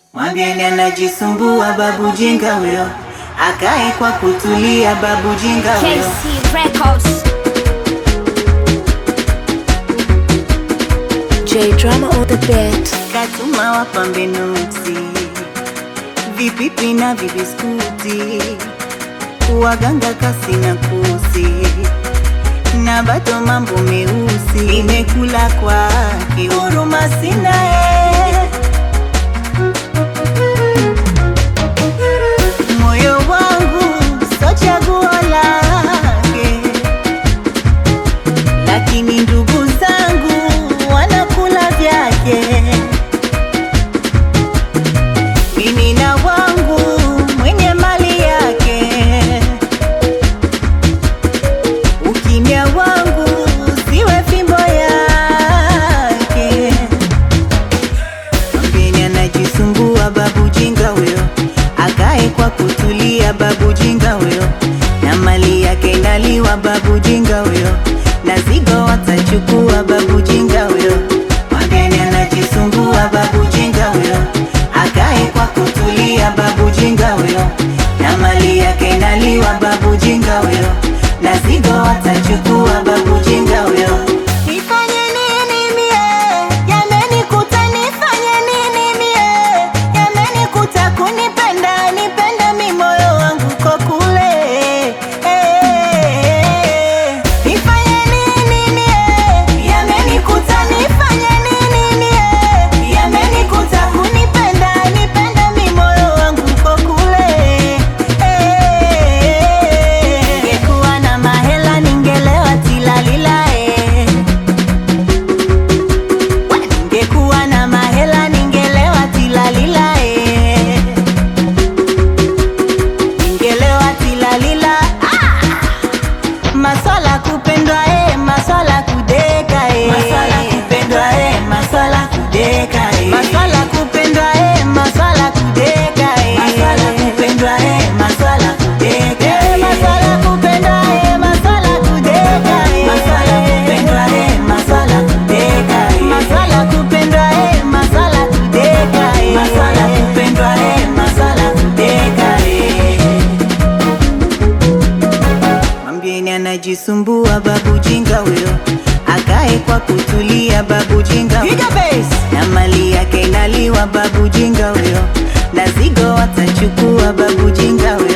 Mwambieni anajisumbua babu jinga huyo, akae kwa kutulia babu jinga huyo. KC Records. J Drama on the beat. Katuma wapambe nuksi, vipipi na vibiskuti, waganga kasi na kusi, na bado mambo meusi, imekula kwake, huruma sina eh. Moyo wangu so chaguo lake, lakini ndugu zangu wanakula vyake. Mimi na wangu mwenye mali yake, ukimya wangu siwe fimbo yake. Mwambieni anajisumbua babu jinga huyo, akae kwa kutulia babu jinga huyo, na mali yake inaliwa babu jinga huyo, na zigo watachukua babu jinga huyo. Mwambieni anajisumbua babu jinga huyo, akae kwa kutulia babu jinga huyo, na mali yake inaliwa babu jinga huyo, na zigo watachukua babu jinga huyo. Nifanye nini mie? Yamenikuta nifanye nini mie? Yamenikuta kunipenda nipenda mi moyo wangu ko kule Eh. Nifanye nini mie? Yamenikuta nifanye nini mie? Yamenikuta kunipenda nipenda mi moyo wangu ko kule Eh. Ningekuwa na mahela ningelewa tilalila eh. Ningekuwa na mahela ningelewa tilalila eh. Ningelewa tilalila ah! Maswala kupendwa eh, maswala kudeka eh. Maswala kupendwa eh, maswala kudeka eh. Maswala kupendwa eh, maswala kudeka eh. Maswala kupendwa eh, maswala kudeka eh. Maswala kupendwa eh, maswala kudeka eh. Maswala kupendwa eh, maswala kudeka eh. Maswala kupendwa eh, maswala kudeka eh. Maswala kupendwa eh, maswala kudeka eh. Mwambieni anajisumbua babu jinga huyo, akae kwa kutulia babu jinga huyo, na mali yake inaliwa babu jinga huyo, na zigo watachukua babu jinga huyo.